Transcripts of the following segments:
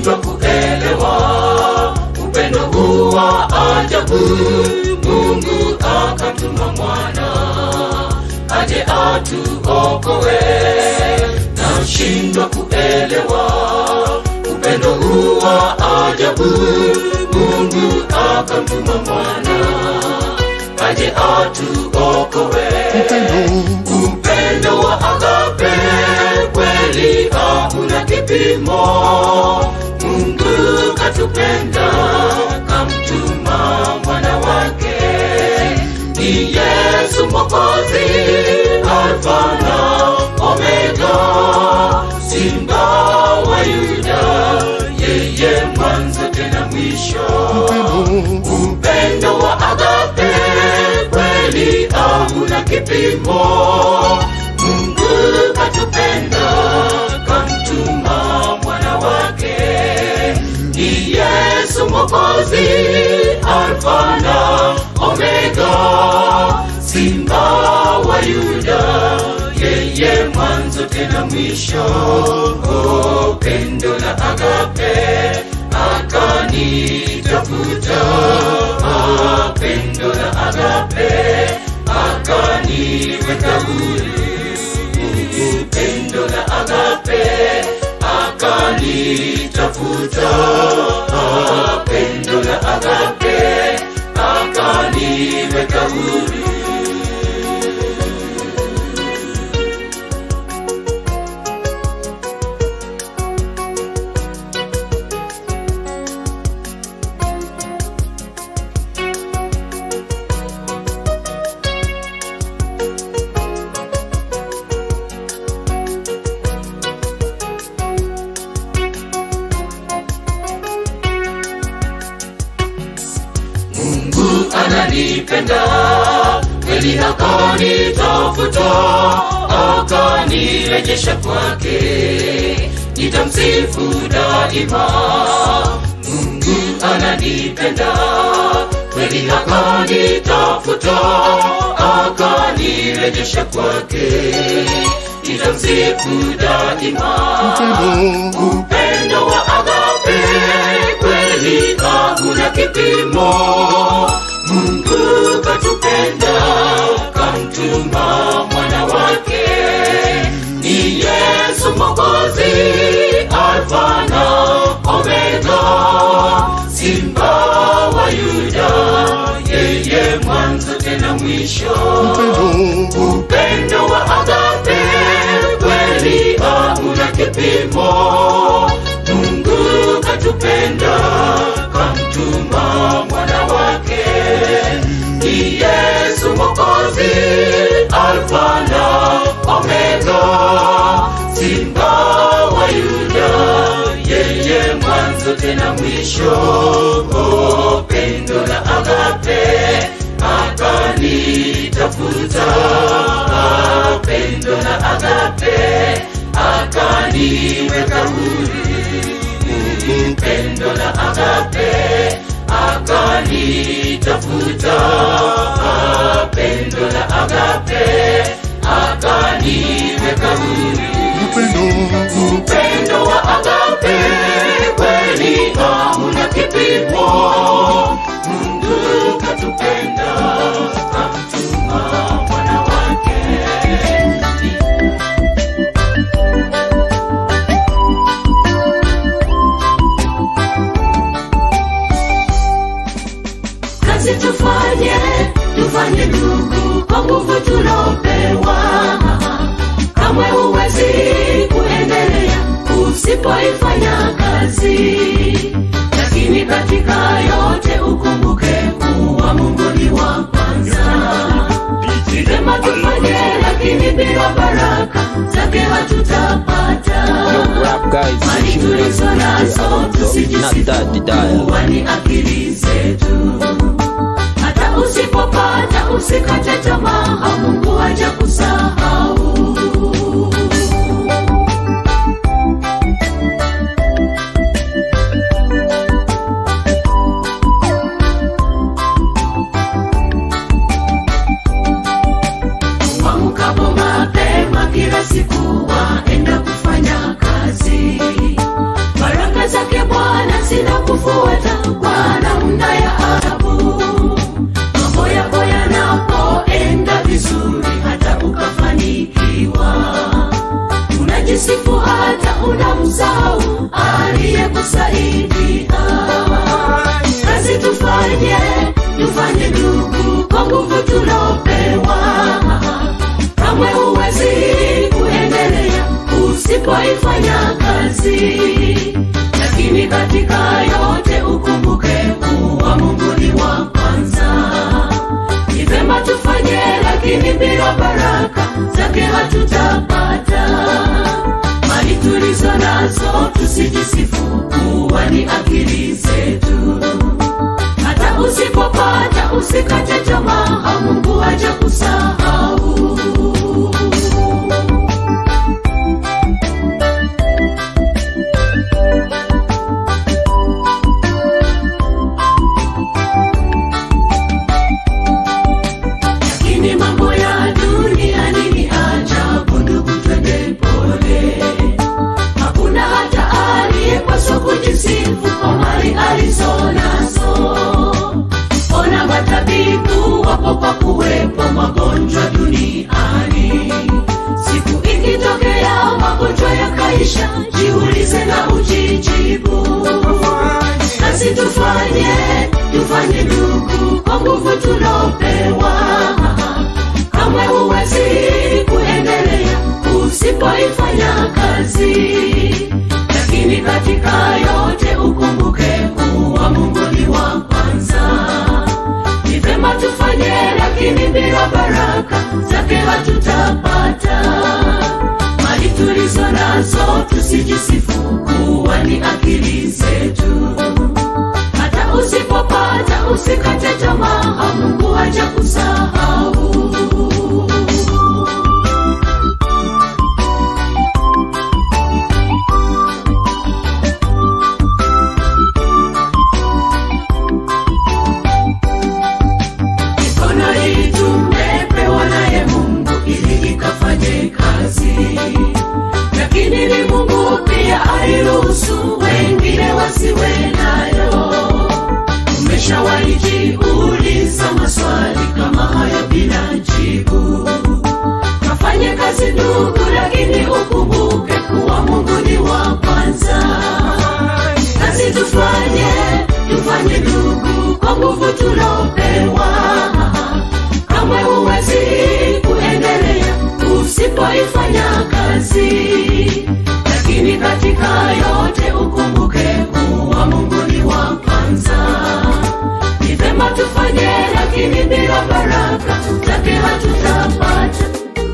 nashindwa kuelewa upendo huu wa ajabu mungu akatuma mwana aje atuokoe nashindwa kuelewa upendo huu wa ajabu mungu akamtuma mwana aje atuokoe upendo wa agape kweli hakuna kipimo mungu katupenda kamtuma mwana wake ni yesu mwokozi alfa na omega simba wa yuda yeye mwanzo tena mwisho upendo wa agape kweli hauna kipimo mungu katupenda kamtuma mwana wake ni yesu mwokozi alfa na omega simba wa yuda yeye mwanzo tena mwisho oh, pendo la agape akanitafuta ah, pendo la agape akaniweka huru pendo la agape akanitafuta ah, pendo la agape akaniweka huru mungu ananipenda kweli akanitafuta akanirejesha kwake nitamsifu daima mungu ananipenda kweli akanitafuta akanirejesha kwake nitamsifu daima upendo wa agape kweli hakuna kipimo mungu katupenda kamtuma mwana wake ni yesu mokozi alfa na omega simba wa yuda yeye mwanzo tena mwisho upendo wa agape kweli hauna kipimo mungu katupenda kamtuma mwana wake ni yesu mokozi alfa na omega simba wa yuda yeye mwanzo tena mwisho oh, pendo la agape akanitafuta ah, pendo la agape akaniweka huru pendo la agape akanitafuta ah, pendo la agape akaniweka huru upendo wa agape kweli hauna kipimo mungu katupenda kamtuma mwana wake kazi tufanye tufanye ndugu kwa nguvu tulopewa kamwe huwezi kuendelea usipoifanya kazi lakini katika yote ukumbuke kuwa mungu ni wa kwanza ni vyema tufanye lakini bila baraka zake hatutapata Rap guys, mali tulizo nazo not that the dial. tusijisifu ni akili zetu hata usipopata usikate tamaa mungu haja kusahau Waamkapo mapema kila siku waenda kufanya kazi baraka zake bwana utapata kwa namna ya adabu mambo yako yanapoenda vizuri hata ukafanikiwa unajisifu hata unamsahau aliyekusaidia kazi tufanye tufanye ndugu kwa nguvu tulopewa kamwe huwezi kuendelea usipoifanya kazi lakini katika yote ukumbuke kuwa mungu ni wa kwanza ni vema tufanye lakini bila baraka zake hatutapata mali tulizo nazo tusijisifu kuwa ni akili zetu hata usipopata usikate tamaa mungu haja kusahau lakini mambo ya duniani ni ajabu ndugu twende pole hakuna hata aliyepaswa kujisifu kwa mali alizo nazo ona matabibu wapo kwa kuwepo magonjwa duniani siku ikitokea magonjwa yakaisha jiulize na ujijibu nasi tufanye tufanye ndugu kwa nguvu tulopewa kamwe huwezi kuendelea usipoifanya kazi lakini katika yote ukumbuke kuwa mungu ni wa kwanza ni vema tufanye lakini bila baraka zake hatutapata mali tulizo nazo tusijisifu kuwa ni akili zetu hata usipopata usikate tamaa mungu haja kusahau mikono hii tumepewa naye mungu ili ikafanye kazi lakini ni mungu pia airuhusu wengine wasiwe nayo umeshawaijiuliza maswali kama hayo bila jibu kafanye kazi ndugu lakini ukumbuke kuwa mungu ni wa kwanza nasi tufanye tufanye ndugu kwa nguvu tulopewa kamwe huwezi kuendelea usipoifanya kazi lakini katika yote ukumbuke kuwa mungu ni wa kwanza ni vema tufanye lakini bila baraka zake hatutapata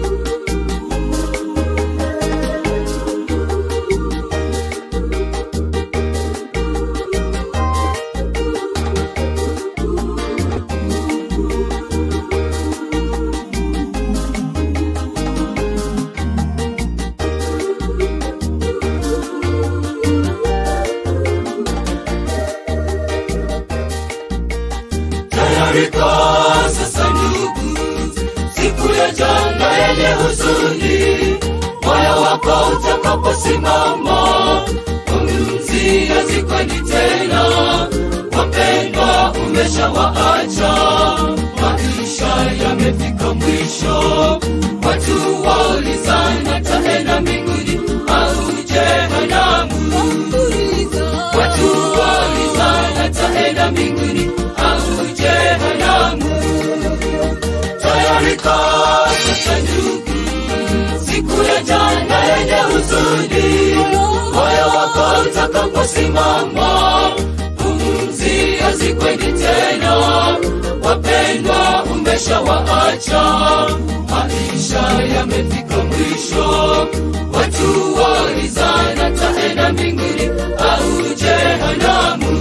tayarika sasa ndugu siku ya janga yenye huzuni moyo wako utakaposimama pumzi hazikweni tena wapendwa umeshawaacha maisha yamefika mwisho watu waulizana taenda mbinguni au jehanamu watu waulizana taenda mbinguni au jehanamu tayarika sasa ndugu siku ya jana yenye huzuni moyo wako utakaposimama pumzi hazikweni tena wapendwa umeshawaacha maisha yamefika mwisho watu waulizana taenda mbinguni au jehanamu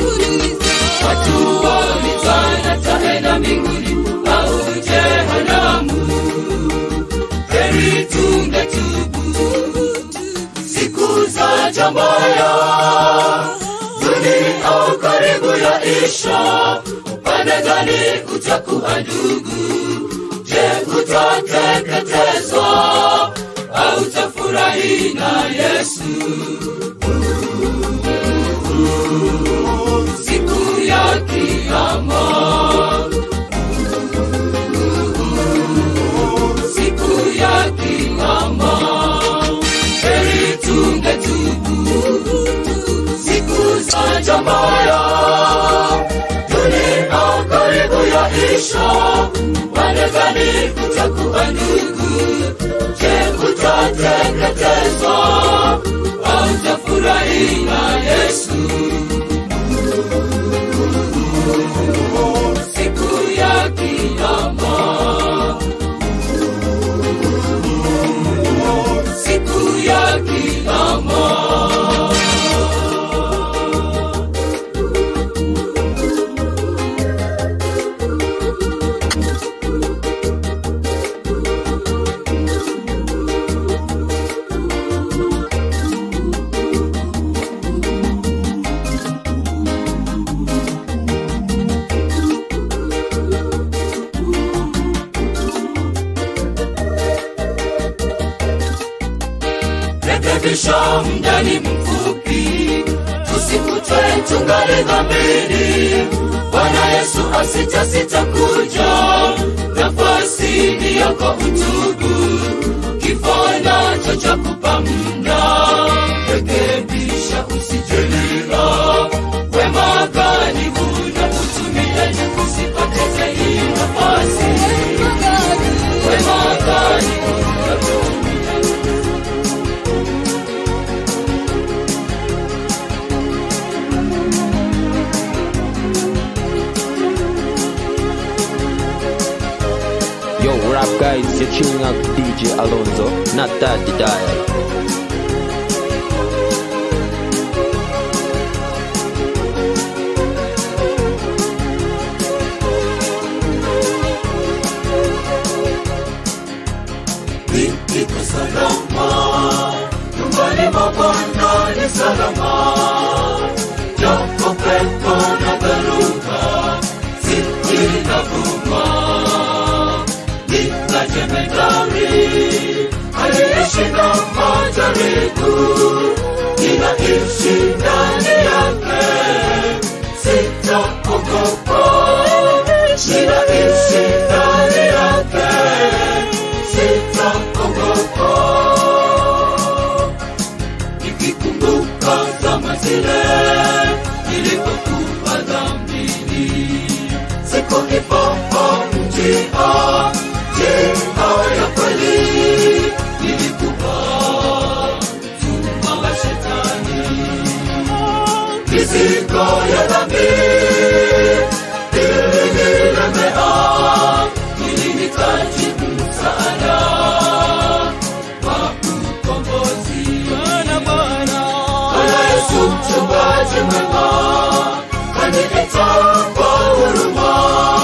watu waulizana taenda mbinguni au jehanamu heri tungetubu siku za jambaya duni au karibu ya isha upande gani utakuwa ndugu je utateketezwa au tafurahi na yesu gani utakuwa ndugu je utateketezwa au utafurahi na yesu siku ya kiama siku ya kiama rekebisha mdani mfupi tusikutwe tungali dhambini bwana yesu asitasita kuja nafasi ni yako utubu kifo nacho cha kupa mda rekebisha usijelia wema gani una utumieni usipoteze hii nafasi wema gani una Yo, what up, guys? You're tuning out to DJ Alonso, not Daddy Dial. niko salama nyumbani mwa bwana ni salama japo pepo na dharuba zikinavuma nina jemedari aliyeshinda majaribu ninaishi ndani yake sitaogopa ninaishi ndani yake sitaogopa nikikumbuka zama zile nilipokuwa dhambini sikuifahamu njia njia ya kweli nilikuwa mtumwa wa shetani mizigo ya dhambi ilinilemea ilinihitaji msaada wa ukombozi Bwana Yesu mchungaji mwema kanileta kwa huruma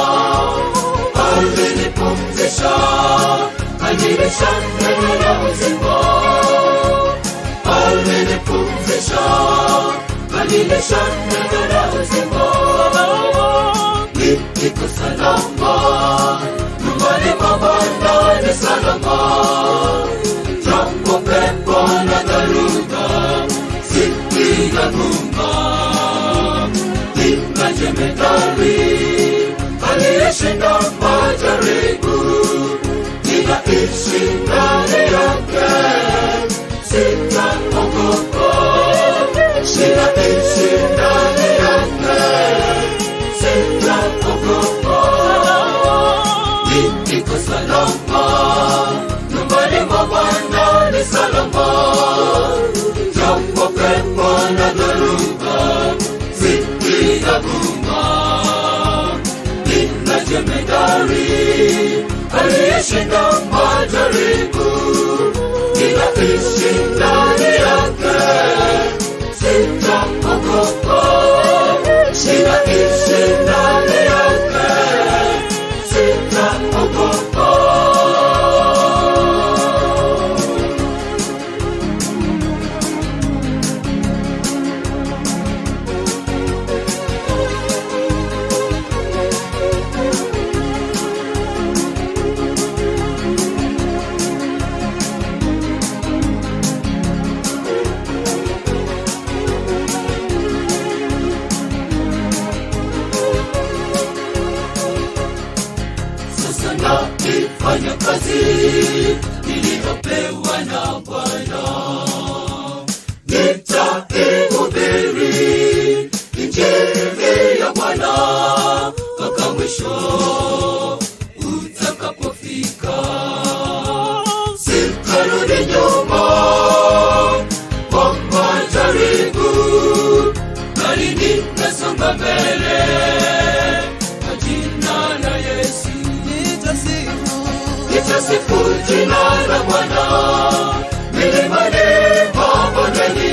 alinipumzisha kanilisha neno la uzima alinipumzisha kanilisha neno la uzima niko salama nyumbani mwa Bwana ni salama japo pepo na dharuba zikigaguma nina jemedari aliyeshinda majaribu ninaishi ndani yake sitaogopa ninaishi ndani yake sitaogopa niko salama nyumbani mwa Bwana ni salama japo pepo na dharuba zikigaguma nina jemedari aliyeshinda majaribu ninaishi ndani yake sitaogopa ninaishi ndani yake sitaogopa sasa naifanya kazi niliyopewa na Bwana, nitaihubiri injili ya Bwana mpaka mwisho utakapofika. tutasifu jina la Bwana milimani mabondeni.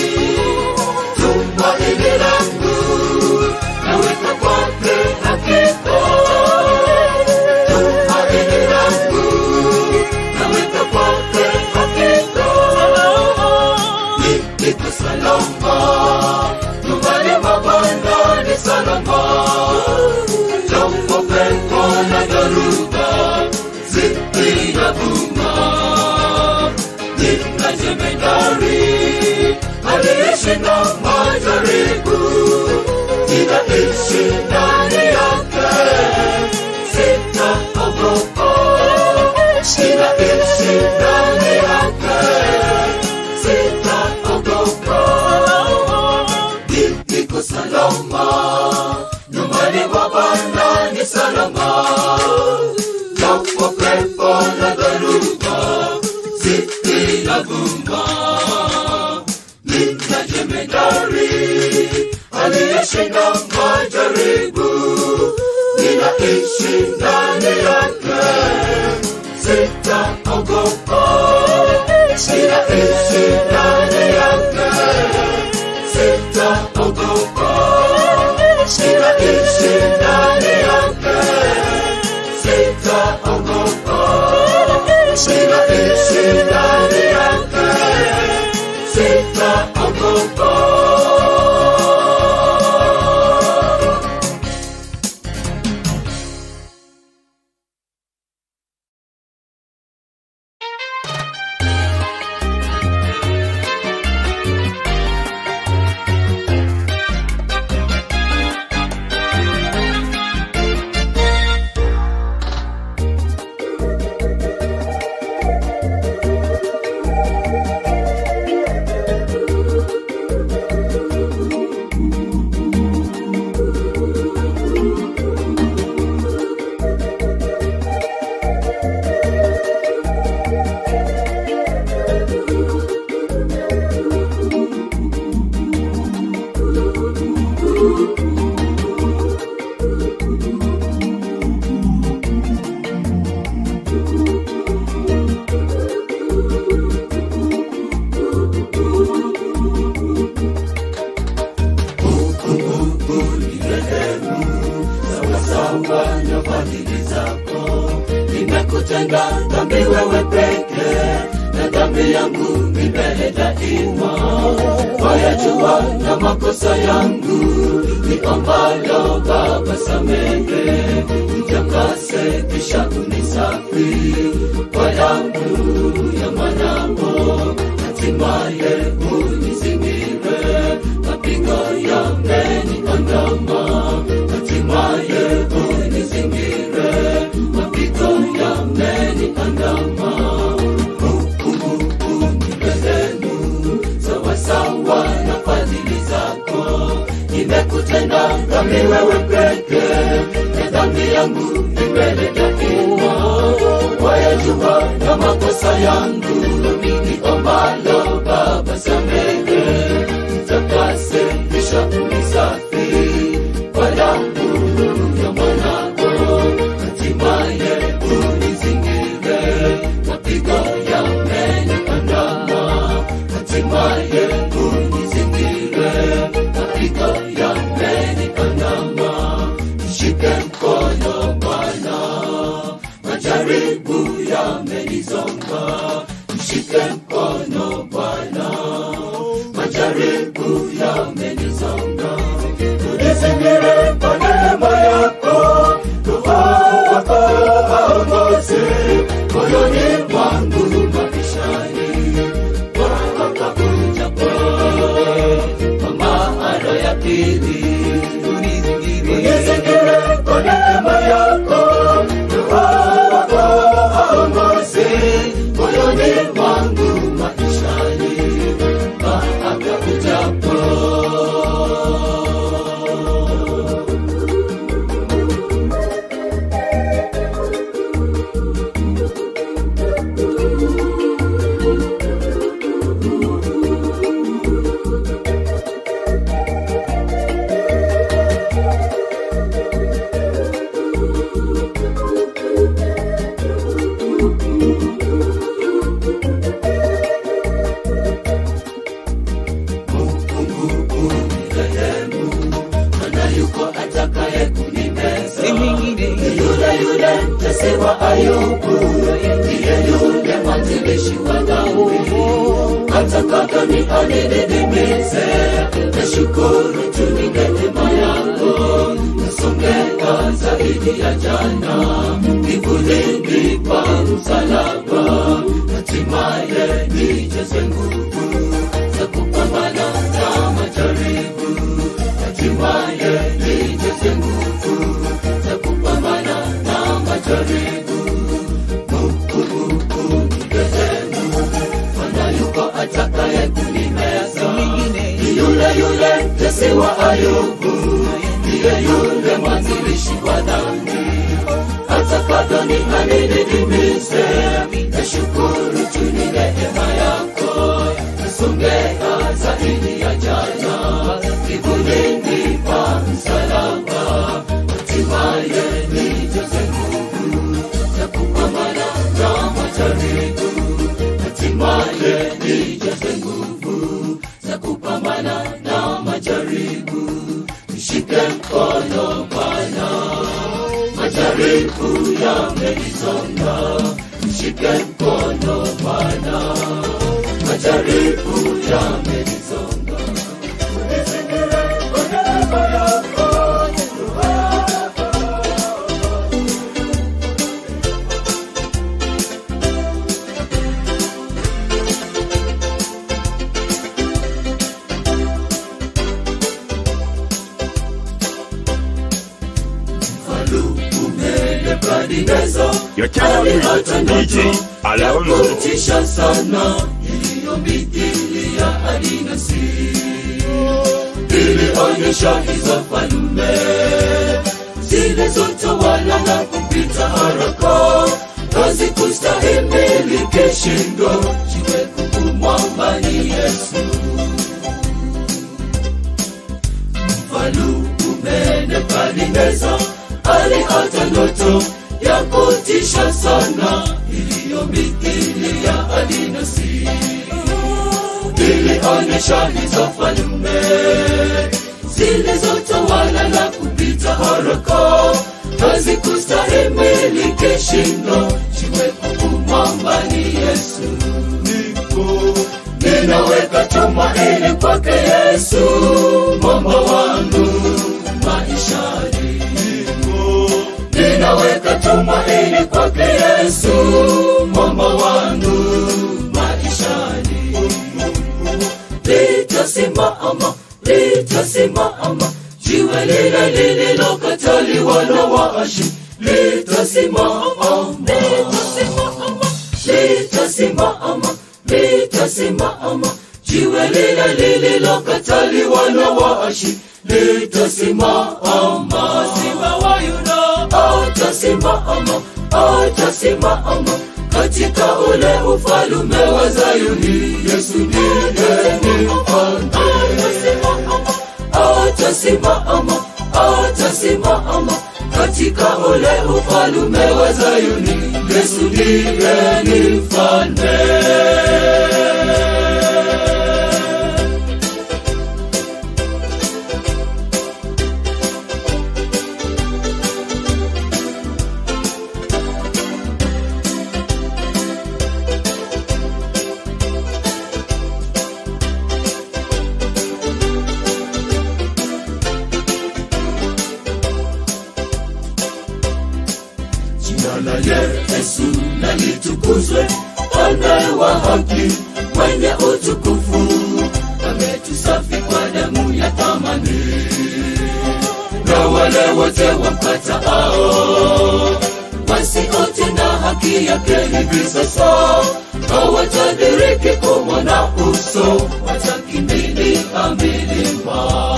Tumaini langu naweka kwake hakika, tumaini langu naweka kwake hakika. Niko salama nyumbani mwa Bwana ni salama, japo pepo na dhoruba zinavuma. Nina jemedari aliyeshinda majaribu, ninaishi ndani yake, sitaogopa. Ninaishi ndani yake, sitaogopa. Ni- Niko salama nyumbani mwa Bwana ni salama, japo pepo na dhoruba zinavuma. Nina jemedari aliyeshinda majaribu, ninaishi ndani yake, sitaogopa. Ninaishi ndani yake, sitaogopa. Ninaishi ndani yake, sitaogopa. Ninaishi ndani yake, sitaogopa. sawa na fadhili zako. Nimekutenda dhambi wewe peke, na dhambi yangu ni mbele daima. Wayajua na makosa yangu, niombalo Baba samehe, nitakase kisha unisafi kwa damu ya mwanao, hatimaye unizingire mapigo yameniandama, hatimaye unizingire mapigo yameniandama. Hukumu ni rehemu sawasawa na fadhili zako. Nimekutenda dhambi wewe peke, na dhambi yangu ni mbele daima. Wayajua na makosa yangu, niombalo Baba samehe, nitakase kisha unisafi kwa damu ya mwanao, hatimaye unizingire mapigo yameniandama, hatimaye unizingire mapigo yameniandama. Shike mkono Bwana, majaribu yamenizonga. Mshike mkono Bwana, majaribu yamenizonga. Unizingire kwa neema yako, Roho wako aongoze moyoni mwangu maishani wakakujapo kwa maana ya pili unizingire kwa neema yako Roho wako aongoze moyoni mwangu maishani wakakujapo mtesi wa Ayubu, ndiye yule mwanzilishi wa dhambi. Atakavyo ni anididimize, nashukuru tu ni neema yako, nasongeka zaidi ya jana, kivulini pa msalaba, hatimaye nijaze nguvu za kupambana na majaribu, hatimaye nijaze nguvu za kupambana na majaribu. Mungu nigezenu, Bwana yuko atakaye kunimeza, ni yule yule mtesi wa Ayubu, ndiye yule mwanzilishi wa dhambi atakavyo ni anididimize, nashukuru tu ni neema yako, nasongea zaidi ya jana, kivulini pa msalaba, hatimaye nijaze nguvu za kupambana na majaribu, hatimaye nijaze nguvu za kupambana na majaribu, nishike mkono Bwana majaribu yamenisonga, mshike mkono Bwana, majaribu yamenisonga. Unizingire kwa neema yako, Mfalume Nebukadneza Your channel is alipata DJ ndoto ya Alonso. kutisha sana iliyomithili ya adinasi ilionyesha hizo falume zilizotawala na kupita haraka kazi kustahimili kishindo jiwe kukumwamba ni Yesu mfalume Nebukadneza aliota ndoto ya kutisha sana iliyomithili ya adinasi ilionyesha hizo falme zilizotawala na kupita haraka hazikustahimili kishindo jiwe kumwamba ni Yesu nipo ninaweka tumaini kwake Yesu mwamba wangu maishani nipo ninaweka tumaini kwake Yesu mwamba wangu maishani litasimama litasimama jiwe lile lililokataliwa na waashi litasimama litasimama litasimama jiwe lile lililokataliwa na waashi litasimama simba wa Yuda atasimama atasimama katika ule ufalume wa Zayuni Yesu ndiye ni mfalme atasimama atasimama katika ule ufalume wa Zayuni Yesu ndiye ni mfalme jina la Yesu na litukuzwe, mfalme wa haki mwenye utukufu, ametusafi kwa damu ya thamani, na wale wote wampatao wasiotenda haki yake hivi sasa hawatadiriki kumwona uso, watakimbilia milima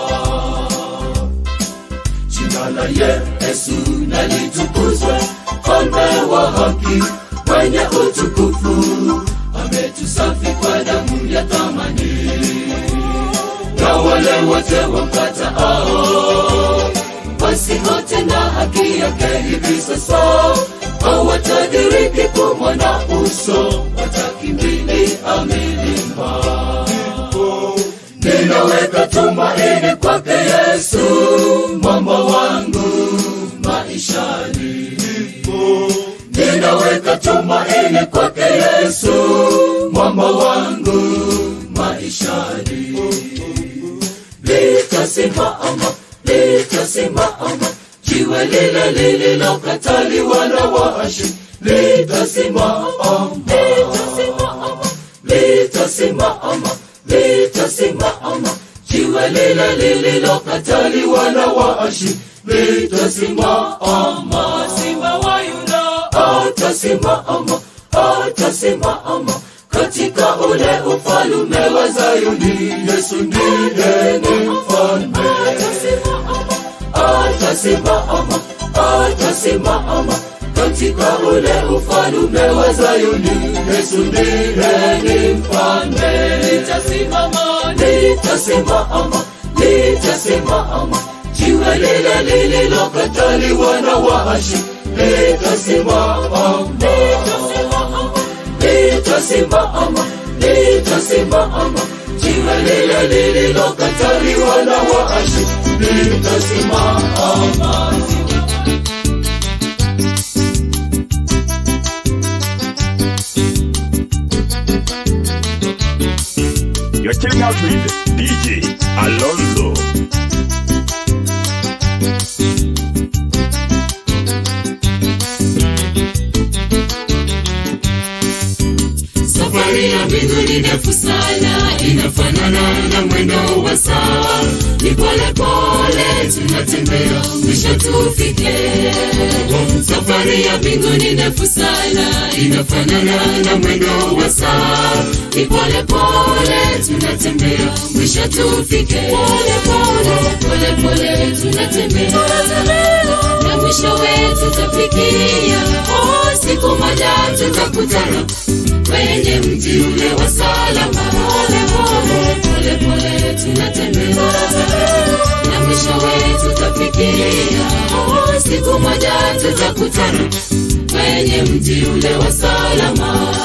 jina la Yesu na litukuzwe, mfalme wa haki mwenye utukufu, ametusafi kwa damu ya thamani, na wale wote wampatao wasiotenda haki yake hivi sasa hawatadiriki kumwona uso, watakimbilia milima ninaweka tumaini kwake Yesu, mwamba wangu maishani. naweka tumaini kwake yesu mwamba wangu maishani litasimama litasimama jiwe lile lililokataliwa na waashi litasimama litasimama litasimama jiwe lile lililokataliwa na waashi litasimama simba wa yuda atasimama atasimama katika ule ufalume wa zayuni yesu ndiye ni mfalme atasimama atasimama katika ule ufalume wa zayuni yesu ndiye ni mfalme litasimama litasimama litasimama jiwe lile lililokataliwa na waashi litasimama litasimama litasimama jiwe lile lililokataliwa na waashi litasimama You're chilling out with DJ Alonso. safari ya mbinguni ndefu sana inafanana na mwendo wa saa ni pole pole tunatembea mwisho tufike safari ya mbinguni ndefu sana inafanana na mwendo wa saa ni pole pole tunatembea mwisho tufike pole pole pole pole tunatembea na mwisho wetu tafikia oh, siku moja tutakutana kwenye mji ule wa salama pole pole pole pole tunatembea na mwisho wetu tafikia oh, siku moja tutakutana kwenye mji ule wa salama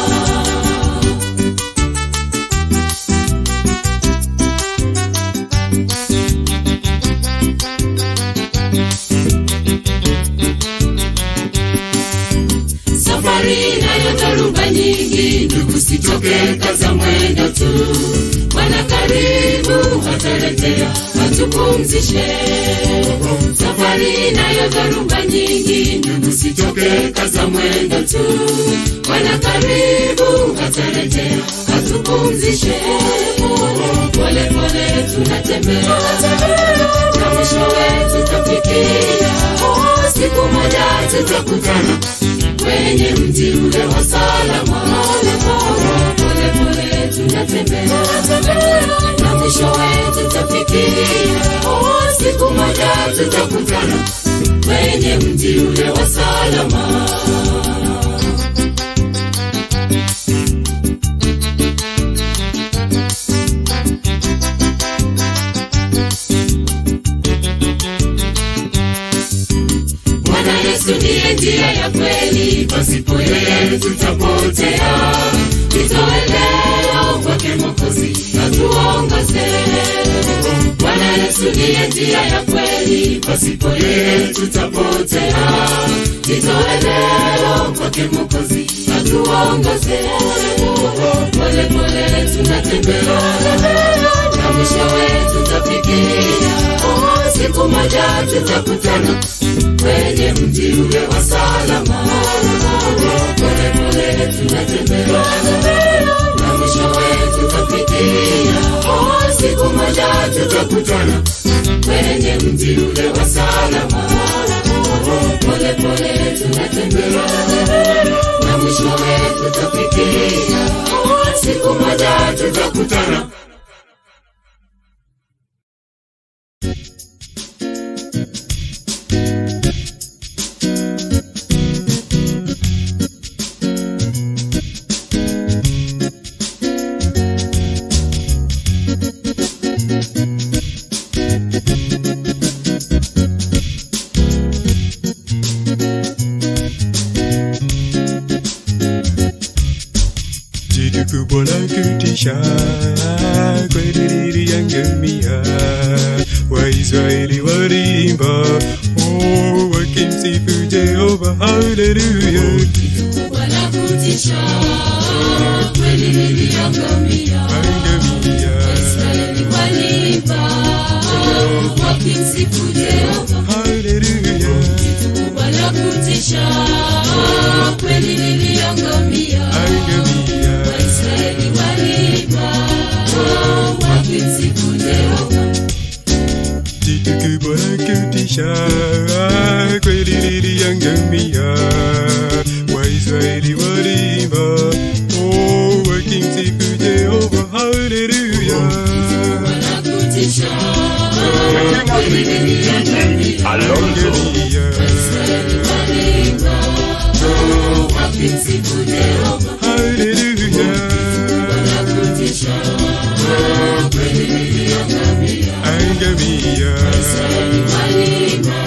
safari inayo dharuba nyingi ndugu sitoke kaza mwendo tu bwana karibu hatarejea hatupumzishe safari inayo dharuba nyingi ndugu sitoke kaza mwendo tu bwana karibu hatarejea hatupumzishe pole pole tunatembea na mwisho wetu tafikia oh, siku moja tutakutana kwenye mji ule wa salama pole pole tunatembea na mwisho wetu tafikia oh, siku moja tutakutana kwenye mji ule wa salama Bwana Yesu ndiye njia ya kweli, pasipo yeye tutapotea. Nitoe leo kwake Mwokozi atuongoze. Bwana Yesu ndiye njia ya kweli, pasipo yeye tutapotea. Nitoe leo kwake Mwokozi atuongoze. Pole pole tunatembea na mwisho wetu tafikia. Oh, siku moja tutakutana kwenye mji ule wa salama. Pole pole tunatembea na mwisho wetu tafikia. Oh, siku moja tutakutana kwenye mji ule wa salama. Pole pole tunatembea na mwisho wetu tafikia. Oh, siku moja tutakutana Jitu kubwa la kutisha kweli yangamia Waisraeli walimba oh, wakimsifu Jehova haleluya Bwana kutisha kweli liliangamia angamia Israeli waliimba wakimsifu Jehova haleluya kubwa la kutisha kweli liliangamia angamia Israeli waliimba wakimsifu Jehova jitu kubwa la kutisha kweli liliangamia waisraeli walimba oh, wakimsifu jehova haleluya la kutisha kweli DJ liliangamia Alonso. angamia Israeli waliimba wakimsifu Jehova haleluya la kutisha kweli liliangamia angamia waliimba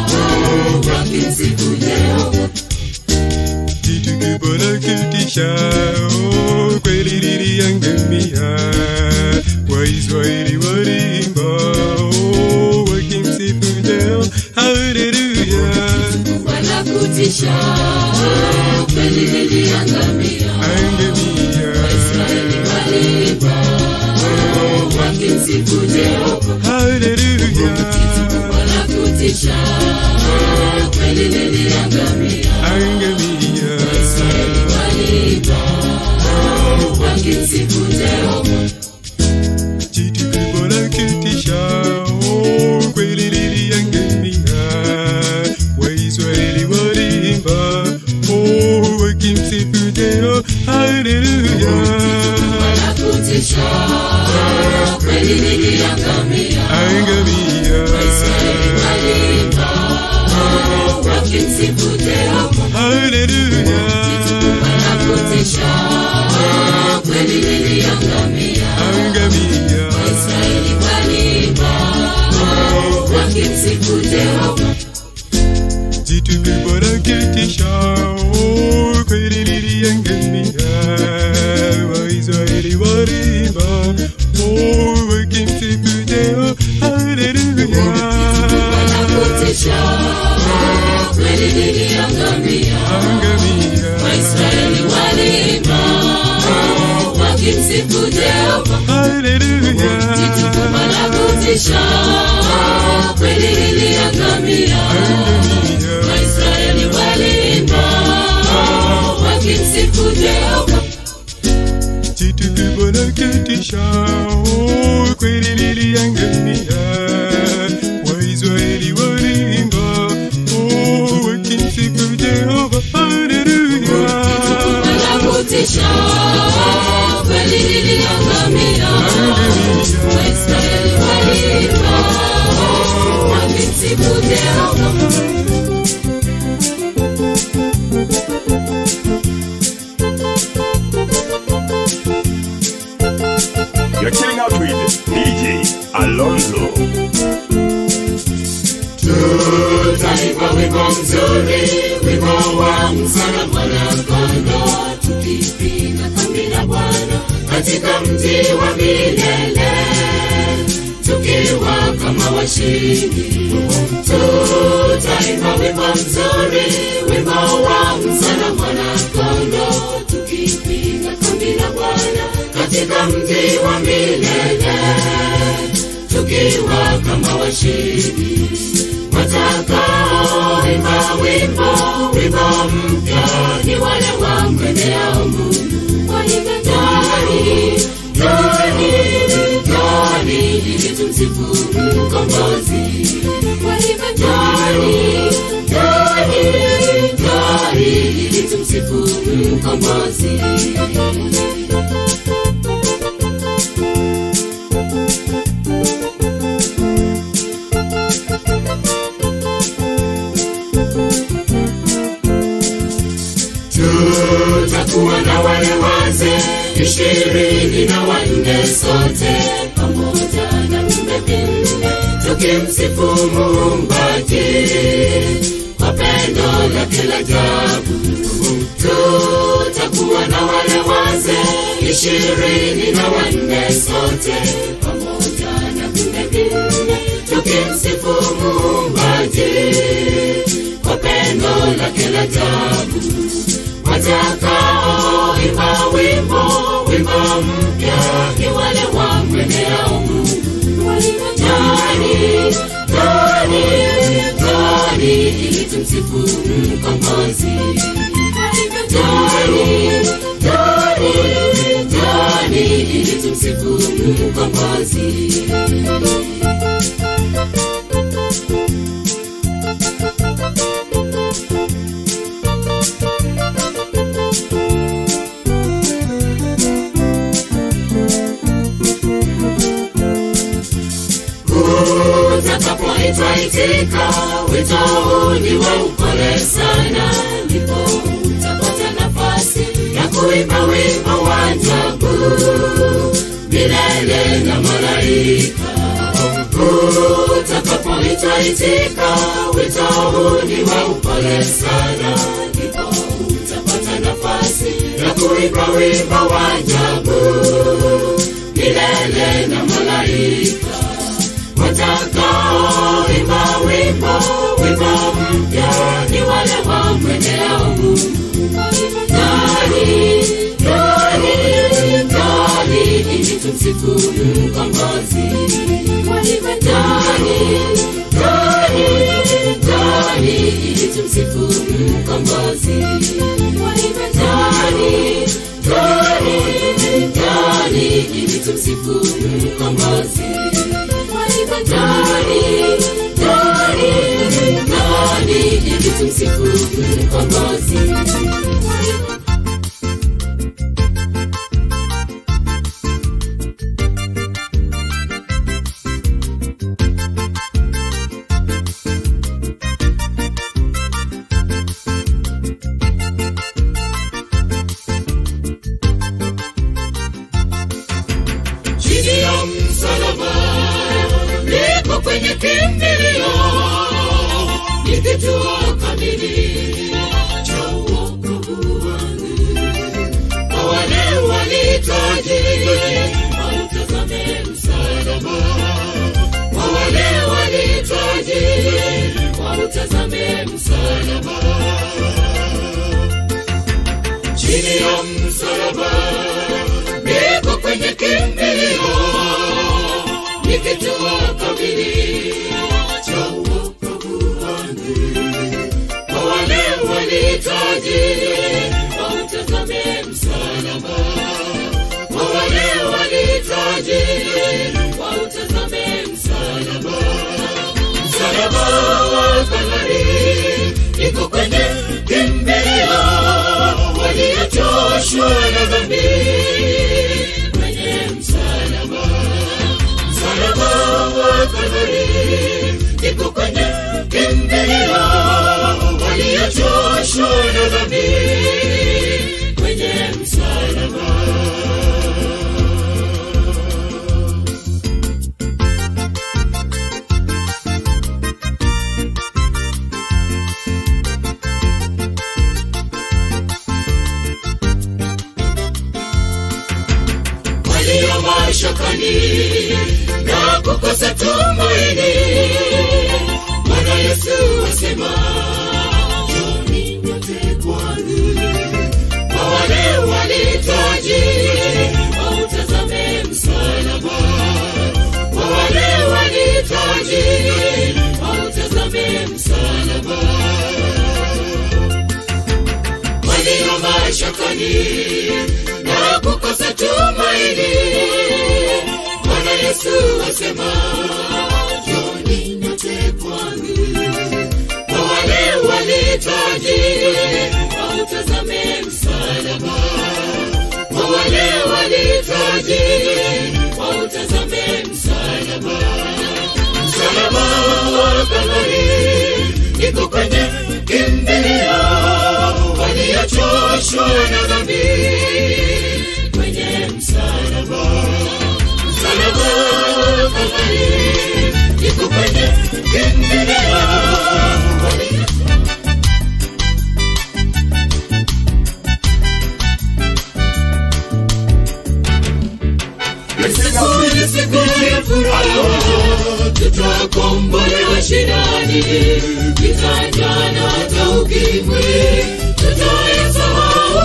wakimsifu Jehova jitu kubwa la kutisha oh, kweli liliangamia waisraeli walimba oh, wakimsifu jehova haleluya wala kutisha kweli liliangamia angamia Israeli waliimba wakimsifu Jehova haleluya wala kutisha kweli liliangamia angamia Israeli waliimba wakimsifu Jehova jitu kubwa la kutisha oh, kweli liliangamia waisraeli walimba oh, wakimsifu jehova haleluya wala kutisha kweli liliangamia angamia Israeli waliimba wakimsifu Jehova haleluya wala kutisha kweli liliangamia angamia Israeli waliimba wakimsifu Jehova jitu kubwa la kutisha oh, kweli liliangamia waisraeli walimba oh, wakimsifu jehova haleluya wala kutisha kweli liliangamia angamia Waisraeli waliimba wakimsifu Jehova haleluya wala kutisha kweli liliangamia angamia Waisraeli waliimba wakimsifu Jehova jitu kubwa la kutisha oh, kweli liliangamia waisraeli walimba oh, wakimsifu jehova haleluya wala kutisha kweli liliangamia Waisraeli waliimba wakimsifu Jehova You're chilling out with DJ Alonso. Tutaimba wimbo mzuri, wimbo wa msana mwana-kondoo, tukipiga kambi la Bwana katika mji wa milele, tukiwa kama washindi. Tutaimba wimbo mzuri, wimbo wa msana mwana-kondoo, tukipiga kambi la Bwana katika mji wa milele, tukiwa kama washindi watakaoimba wimbo wimbo mpya ni wale wamwendeao Mungu. Waimbe njoni, njoni, njoni ili tumsifu mkombozi. Waimbe njoni, njoni, njoni ili tumsifu mkombozi. tutakuwa na wale wazee ishirini na wanne sote pamoja na viumbe vinne tukimsifu muumbaji kwa pendo lake la ajabu tutakuwa na wale wazee ishirini na wanne sote pamoja na viumbe vinne tukimsifu muumbaji kwa pendo lake la ajabu watakao njoni ili tumsifu mkombozi njoni njoni njoni ili tumsifu mkombozi utakapoitwa itika wito huu ni wa upole sana ndipo utapata nafasi ya kuimba wimbo wa ajabu milele na malaika utakapoitwa itika wito huu ni wa upole sana ndipo utapata nafasi ya kuimba wimbo wa ajabu milele na malaika watakaoimba wimbo wimbo mpya ni wale wamwendeao Mungu. Ndani, ndani, ndani, ili tumsifu mkombozi. Ndani, ndani, ndani, ili tumsifu mkombozi. Ndani, ndani, ndani, ili tumsifu mkombozi ndani ndani ndani ili tumsifu mkombozi chini ya msalaba niko kwenye kimbilio ni kituo kamili cha uokovu wangu kwa wale walitaji wautazame msalaba kwa wale walitaji wautazame msalaba chini ya msalaba niko kwenye kimbilio ni kituo kamili cha uokovu wangu kwa wale walitaji wautazame msalaba kwa wale walitaji wautazame msalaba msalaba wa Kalvari iko kwenye kimbilio waliochoshwa na dhambi kwenye msalaba msalaba wa Kalvari iko kwenye kimbilio waliochoshwa na dhambi kwenye msalaba walio mashakani na kukosa tumaini bwana yesu asema joni nyote kwangu kwa wale walitaji wautazame msalaba kwa wale walitaji wautazame msalaba walio mashakani na kukosa tumaini bwana yesu asema joni nyote kwangu kwa wale walitaji wautazame msalaba kwa wale walitaji wautazame msalaba msalaba wa Kalvari iko kwenye kimbilio waliochoshwa na dhambi kwenye msalaba msalaba wa Kalvari iko kwenye kimbilio walio Siku siku ya furaha tutakombolewa shidani kitajana hata ukimwi tutayasahau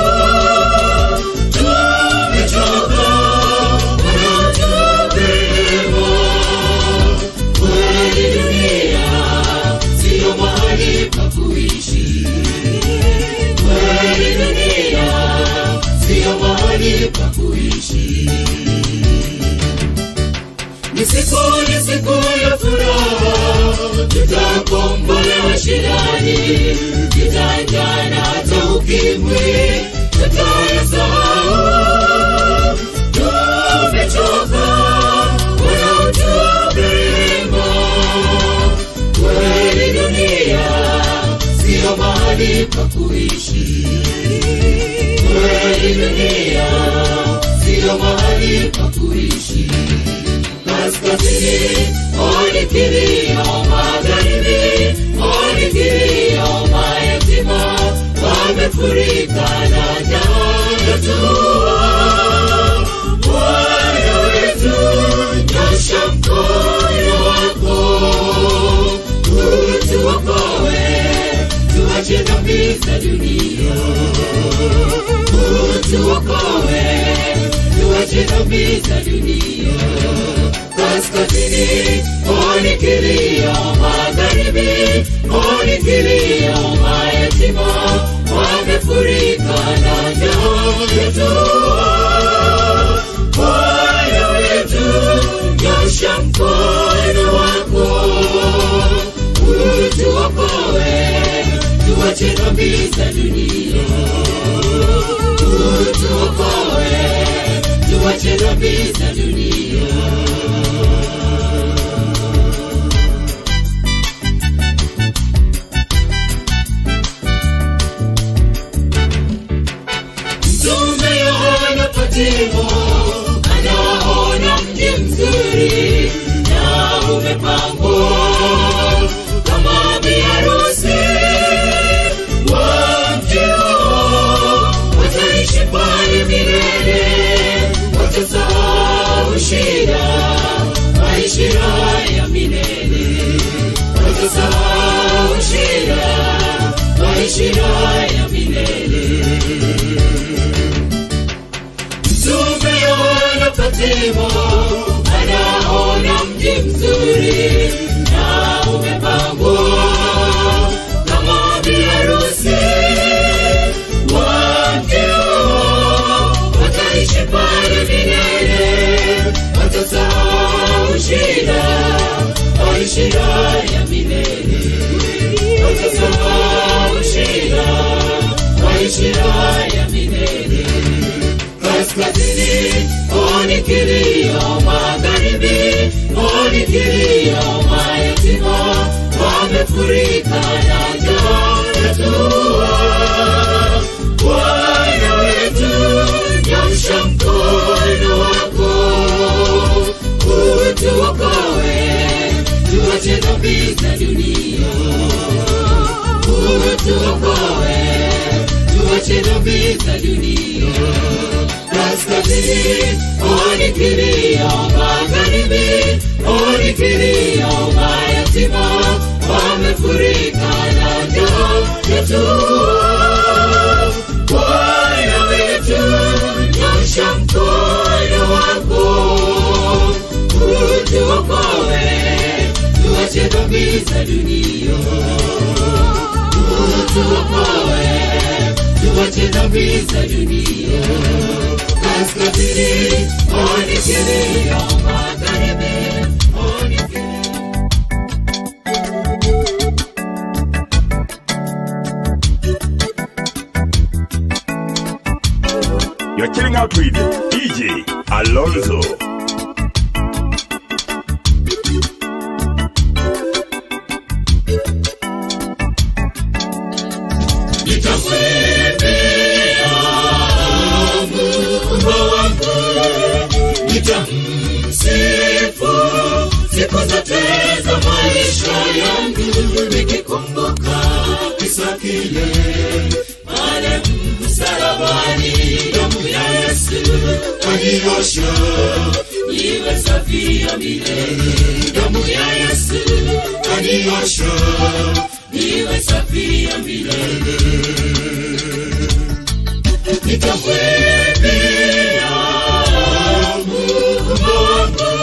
tumechoka wanatupema kweli dunia siyo mahali mashirani kitanjana hata ukimwi tutayasahau tumechoka wanaotuberema kweli dunia siyo mahali pa kuishi kweli dunia siyo mahali pa kuishi kaskazini oni kilio magharibi oni kilio mayatima wamefurika na jahajatua Bwana wetu nyosha mkono wako utuokoe tuache dhambi za dunia utuokoe tuache dhambi za dunia kaskazini oni kilio magharibi oni kilio mayatima wamefurika na jahajatua Bwana wetu nyosha mkono wako utuokoe tuache dhambi za dunia utuokoe tuache dhambi za dunia Mtume Yohana Patimo anaona mji mzuri na umepambwa kama biharusi wa mji huo. Wataishi pale milele, watasahau shida, maisha ya milele, watasahau shida, maisha ya milele. Mtume Yohana Patimo anaona mji mzuri na umepambwa kama biharusi wa mji huo. Wataishi pale milele, watasahau shida, maisha ya milele, watasahau shida, maisha ya milele kaskazini oni kilio magharibi oni kilio mayatima wamefurika na jahajatua bwana wetu nyosha mkono wako utuokoe tuache dhambi za dunia utuokoe tuache dhambi za dunia kaskazini oni kilio magharibi oni kilio mayatima wamefurika na jahajatua bwana wetu nyosha mkono wako utuokoe tuache dhambi za dunia utuokoe tuache dhambi za dunia kaskazini oni kilio magharibi oni kilio You're chilling out with DJ Alonso. nitamwimbia Mungu wangu, nitamsifu siku zote za maisha yangu, nikikumbuka kisa kile pale msalabani, damu ya Yesu kaniosha iwe safi ya milele, damu ya Yesu kaniosha iwe safi ya milele nitamwimbia Mungu wangu,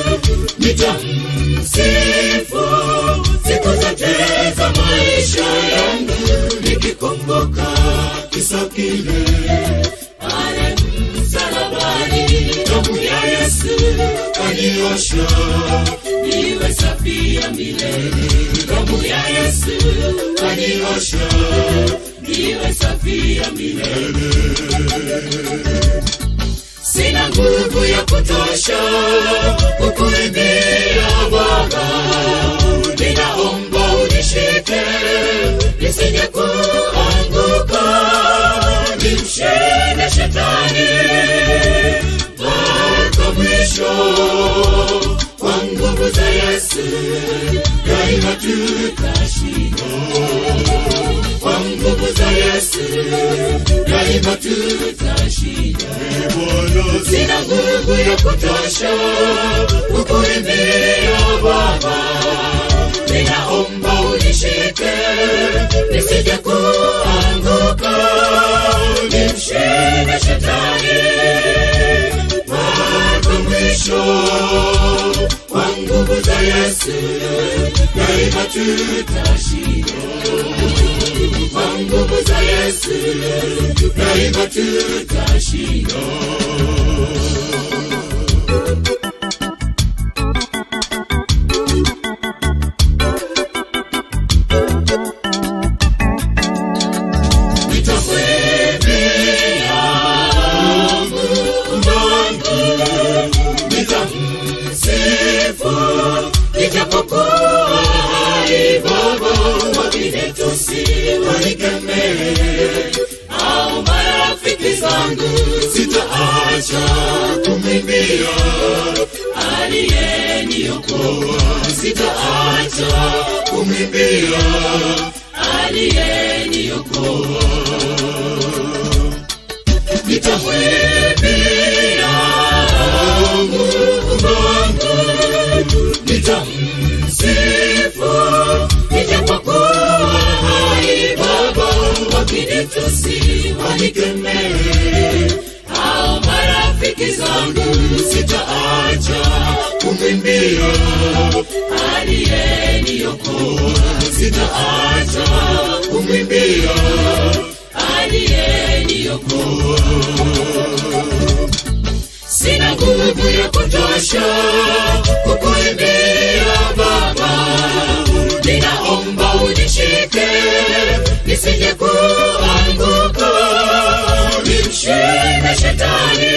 nitamsifu siku zote za maisha yangu, nikikumbuka kisa kile pale msalabani, damu ya Yesu kaniosha niwe safi ya milele, damu ya Yesu utaniosha niwe safi ya milele sina nguvu ya kutosha kukuimbia baba ninaomba unishike nisije kuanguka nimshinde shetani mpaka mwisho kwa nguvu za yesu daima tutashinda kwa nguvu za yesu daima tutashinda sina nguvu ya kutosha kukuimbia baba ninaomba unishike nisije kuanguka nimshinde shetani mpaka mwisho kwa nguvu za yesu daima tutashinda kwa nguvu za yesu daima tutashinda nitamwimbia Mungu, nitamsifu ijapokuwa hai Baba, wengine tusiwanikemee au marafiki zangu, sitaacha kumwimbia aliyeniokoa, sitaacha kumwimbia aliyeniokoa nitamwimbia Mungu wangu, nitamsifu ijapokuwa hai Baba, wakinitusi wanikemee, au marafiki zangu, sitaacha kumwimbia aliyeniokoa, sitaacha kumwimbia aliyeniokoa sina nguvu ya kutosha kukuimbia Baba, ninaomba unishike nisije kuanguka, nimshinde shetani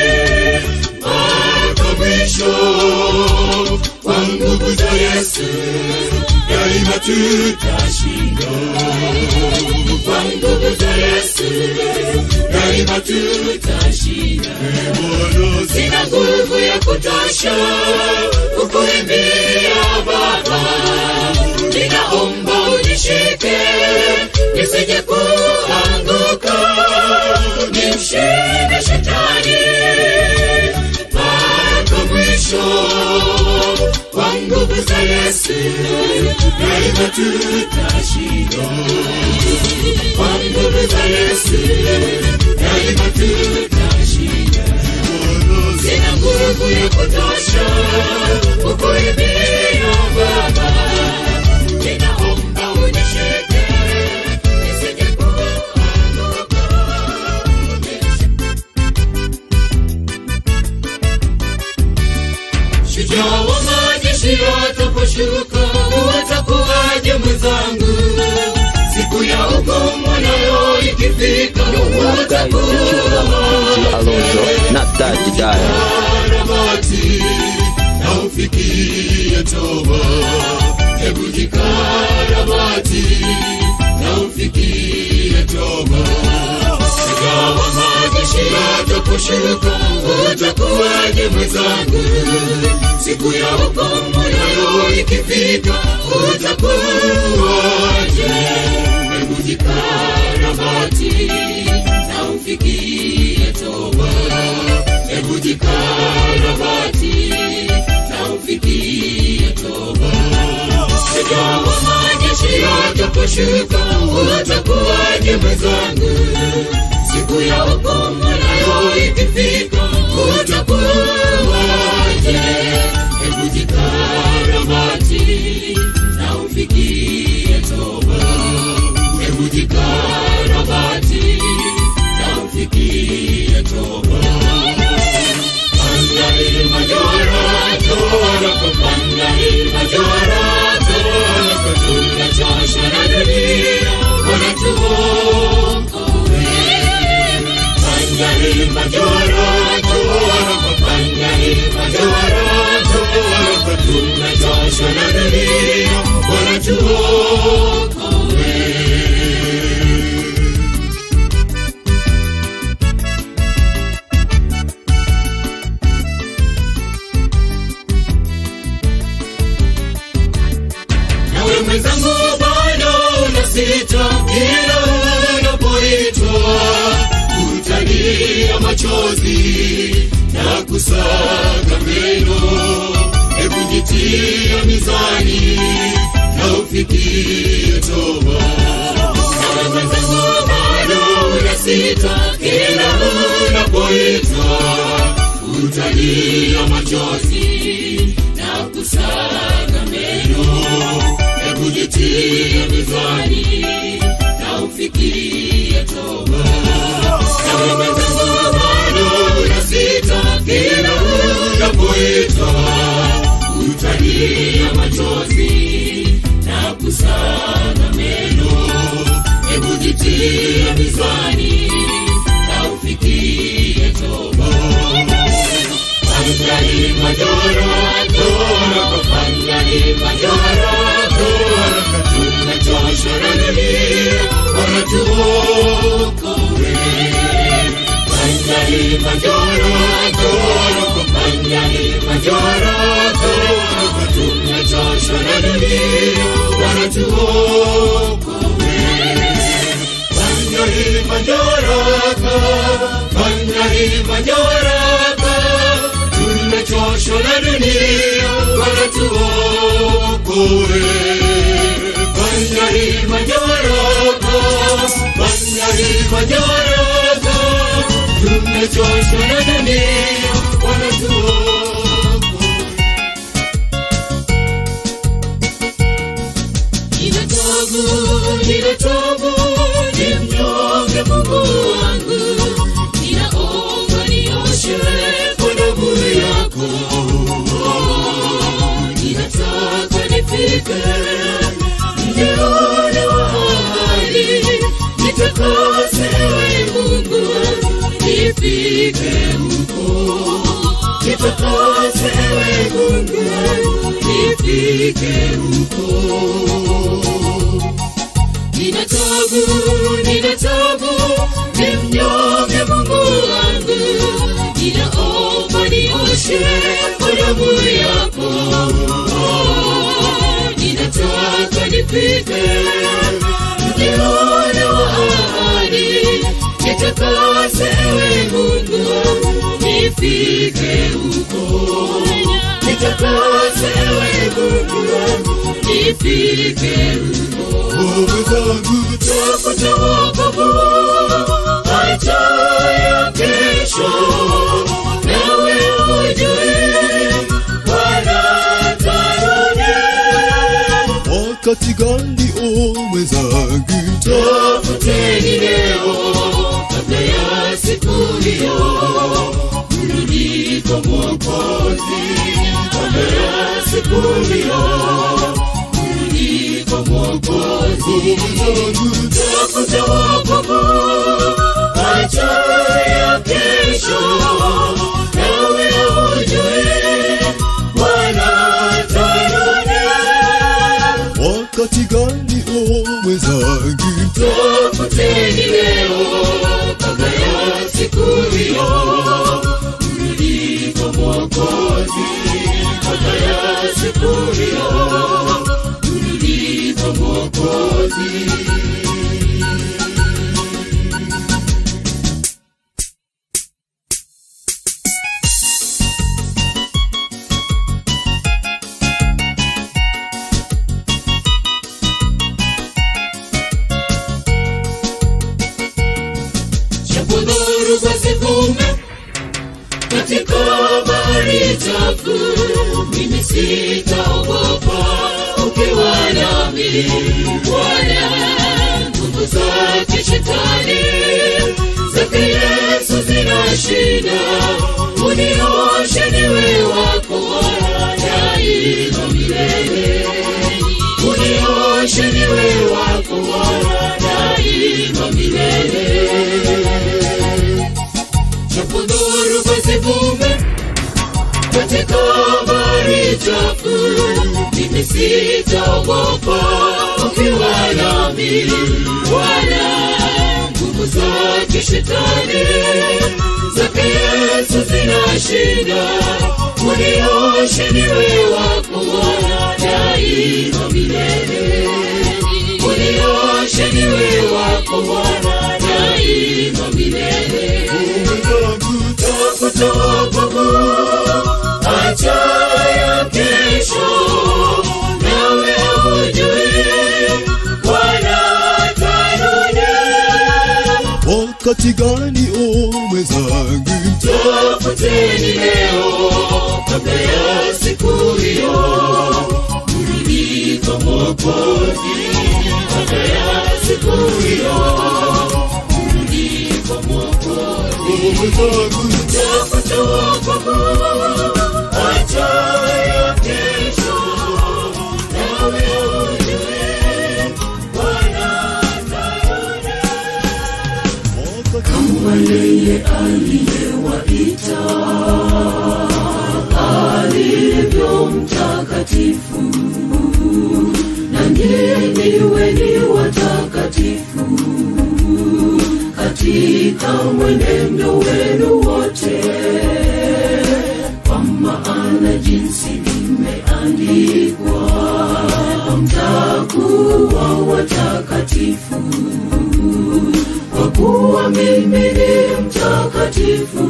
mpaka mwisho kwa nguvu za Yesu daima tutashinda kwa nguvu za Yesu daima tutashinda. Sina nguvu ya kutosha kukuimbia Baba, ninaomba unishike nisije kuanguka, nimshinde shetani mpaka mwisho kwa nguvu za Yesu daima tutashinda kwa nguvu za Yesu daima tutashinda. Sina nguvu ya kutosha kukuimbia Baba, ninaomba unishike nisije kuanguka. Shujaa wa majeshi ataposhuka, utakuwaje mwenzangu? Siku ya hukumu nayo ikifika, DJ Alonso na Daddy Dial. karabati na ufikie toba. Hebu jikarabati na ufikie toba. Ingawa majeshi yataposhuka, utakuwaje mwenzangu? Siku ya hukumu nayo ikifika, utakuwaje? Hebu jikarabati na ufikie toba. Hebu jikarabati na ufikie toba. Ingawa majeshi yataposhuka, utakuwaje mwenzangu? Siku ya hukumu nayo ikifika, utakuwaje? Hebu jikarabati na ufikie toba. Hebu jikarabati na ufikie toba. Pandai majora, tora kwa pandai majora, tora kwa tunachosha na dunia. kila unapoitwa utalia machozi na kusaga meno hebu jitia mizani na ufikie toba na mwenzangu bado unasita kila unapoitwa utalia machozi na kusaga meno hebu jitie mizani na ufikie toba na mwenzangu bado unasita kila unapoitwa utalia machozi na kusaga meno hebu jitie mizani na ufikie toba Panjani majoro toro panjani majoro toro tumechoshwa na dunia bora tuokoe Panjani majoro toro panjani majoro toro tumechoshwa na dunia bora tuokoe Panjani majoro panjani majoro tumechoshwa na dunia bora tuokoe Banjari majoroko Banjari majoroko tumechoshwa na dunia bora tuokoe Ninatobu, ninatobu, ni mnyonge Mungu wangu, ninaomba nioshe kwa damu yako. Ninataka nifike mjione wa ahadi, nitakase ewe Mungu, nifike huko. Nitakase ewe Mungu, nifike huko nina tabu, nina tabu, ni mnyonge Mungu wangu, ninaomba nioshe kwa damu yako. Ninataka nifike mjione wa ahadi, nitakase ewe Mungu, nifike huko. Nitakase ewe Mungu, nifike huko tafuta wokovu acha ya kesho nawe ujue wanatarudi wakati gani o mwenzangu tafuteni leo kabla ya siku hiyo kurudi kwa mwokozi kabla ya siku hiyo kurudi kwa mwokozi tafuta wokovu acha ya kesho nawe ujue wanatarudi wakati gani o mwenzangu tafuteni leo kabla ya siku hiyo kurudi kwa mwokozi kabla ya siku hiyo kurudi kwa mwokozi japo dhoruba zivume katika bahari chafu, mimi sitaogopa ukiwa nami. Bwana, nguvu zake shetani zake Yesu zinashinda, unioshe niwe wako daima milele, unioshe niwe wako daima milele japo dhoruba zivume katika bahari chafu, mimi sitaogopa ukiwa nami. Bwana, nguvu zake shetani zake Yesu zinashinda, unioshe niwe wako daima milele, unioshe niwe Bwana daima milele. mwenzangu Tafuta wokovu, acha ya kesho, nawe hujui Bwana atarudi. wakati gani o mwenzangu Tafuteni leo kabla ya siku hiyo, kurudi kwa Mwokozi. Kabla ya siku hiyo, kurudi kwa Mwokozi. o mwenzangu Tafuta wokovu, acha ya kesho, nawe ujue Bwana atarudi. wakati kama yeye aliyewaita alivyo mtakatifu na nyinyi weni watakatifu katika mwenendo wenu wote kwa maana jinsi imeandikwa mtakuwa watakatifu kwa kuwa mimi ni mtakatifu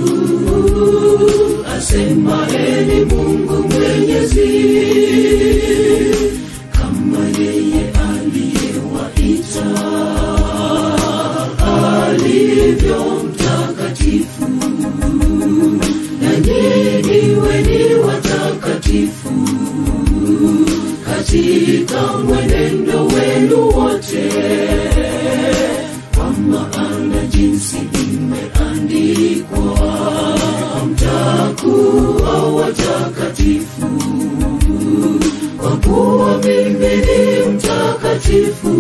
asemaeni mungu mwenyezi kama yeye aliyewaita alivyo mtakatifu na nyinyi weni watakatifu katika mwenendo wenu wote kwa maana jinsi imeandikwa mtakuwa watakatifu kwa kuwa mimi ni mtakatifu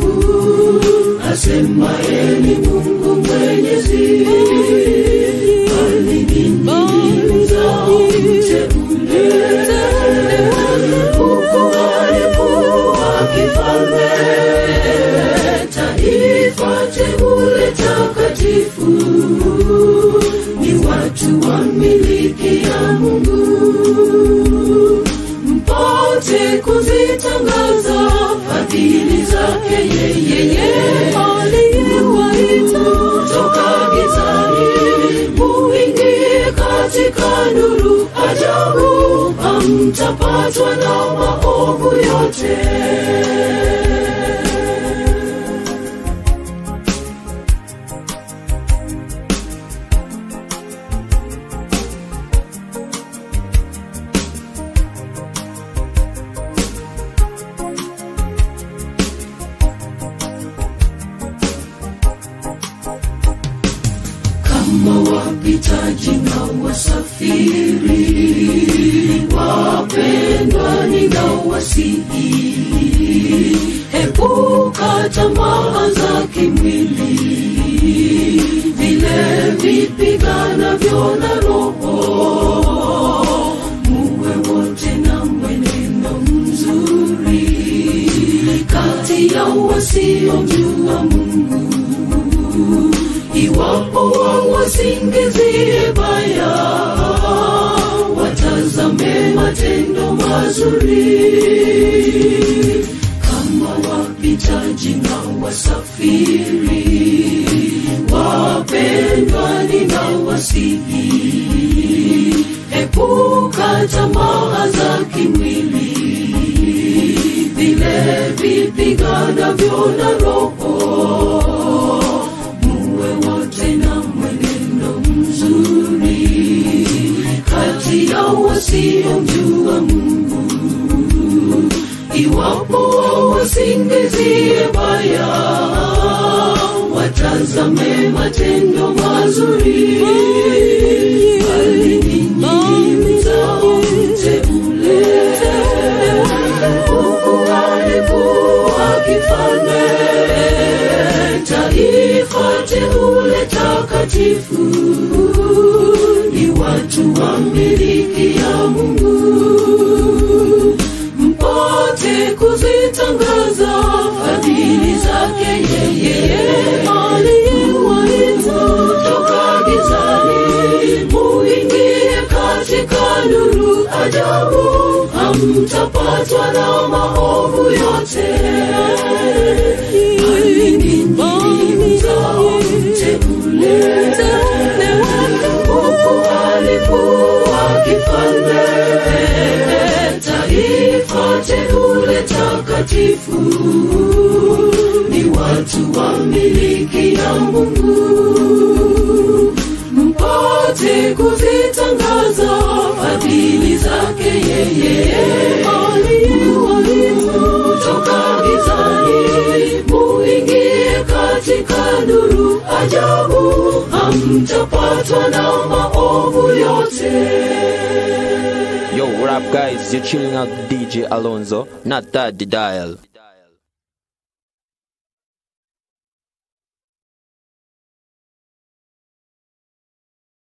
asemaeni mungu mwenyezi alininyiza mteule huku alikuwa kifalme taifa teule takatifu ni watu wa miliki ya mungu mpate kuzitangaza fadhili zake yeyeye aliyewaita toka gizani muingie katika nuru ajabu hamtapatwa na maovu yote kama wapitaji na wasafiri wapendwa ninawasihi epuka tamaa za kimwili vile vipiganavyo na roho muwe wote na mwenendo mzuri kati ya wasiomjua mungu iwapo wasingizie baya watazame matendo mazuri kama wapitaji na wasafiri wapendwa ninawasihi epuka tamaa za kimwili vile vipiganavyo na roho muwe wote na mwenendo mzuri kati ya wasiomjua mungu iwapo wasingizie baya watazame matendo mazuri alininyiza mteule huku alikuwa kifalme taifa teule takatifu ni watu wa miliki ya mungu mpate kuzitangaza fadhili zake yeye aliyewaita toka gizani muingie katika nuru ajabu hamtapatwa na maovu yote alininyiza na Mungu mpate kuzitangaza fadhili zake yeye aliyewalitoka gizani muingie katika nuru ajabu hamtapatwa na maovu yote Yo, what up, guys? You're chilling out with DJ Alonso, not that the dial.